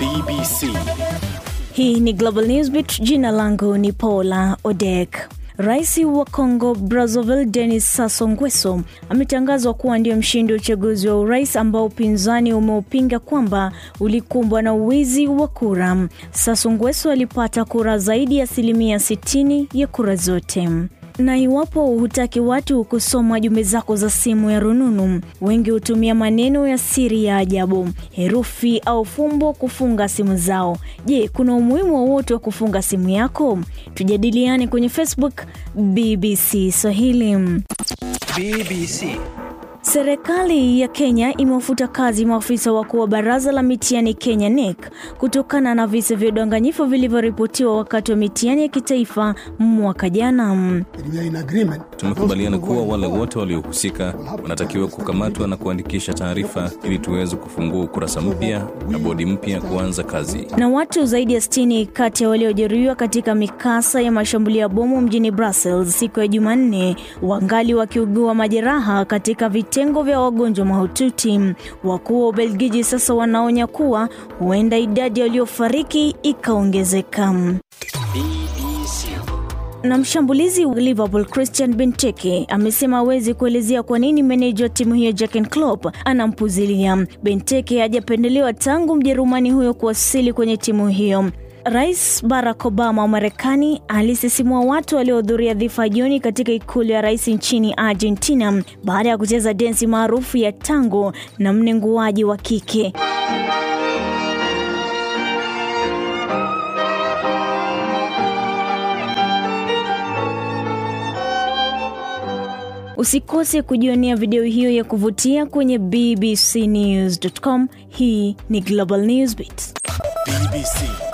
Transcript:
BBC. Hii ni Global Newsbeat. Jina langu ni Paula Odek. Rais wa Congo Brazzaville Denis Sassou Nguesso ametangazwa kuwa ndio mshindi wa uchaguzi wa urais ambao upinzani umeupinga kwamba ulikumbwa na uwizi wa kura. Sassou Nguesso alipata kura zaidi ya asilimia 60 ya kura zote na iwapo hutaki watu kusoma jumbe zako za simu ya rununu, wengi hutumia maneno ya siri ya ajabu, herufi au fumbo kufunga simu zao. Je, kuna umuhimu wowote wa kufunga simu yako? Tujadiliane kwenye Facebook BBC Swahili. BBC. Serikali ya Kenya imewafuta kazi maafisa wakuu wa baraza la mitihani Kenya NEC kutokana na visa vya udanganyifu vilivyoripotiwa wakati wa mitihani ya kitaifa mwaka jana. Tumekubaliana kuwa wale wote waliohusika wanatakiwa kukamatwa na kuandikisha taarifa ili tuweze kufungua ukurasa mpya na bodi mpya kuanza kazi. Na watu zaidi ya 60 kati ya waliojeruhiwa katika mikasa ya mashambulio ya bomu mjini Brussels siku ya Jumanne wangali wakiugua majeraha katika vitengo vya wagonjwa mahututi. Wakuu wa Ubelgiji sasa wanaonya kuwa huenda idadi ya waliofariki ikaongezeka. BBC. Na mshambulizi wa Liverpool Christian Benteke amesema hawezi kuelezea kwa nini meneja wa timu hiyo Jurgen Klopp anampuzilia. Benteke hajapendelewa tangu Mjerumani huyo kuwasili kwenye timu hiyo. Rais Barack Obama wa Marekani alisisimua watu waliohudhuria dhifa jioni katika ikulu ya rais nchini Argentina baada ya kucheza densi maarufu ya tango na mnenguaji wa kike. Usikose kujionea video hiyo ya kuvutia kwenye bbcnews.com. Hii ni Global Newsbeat. BBC.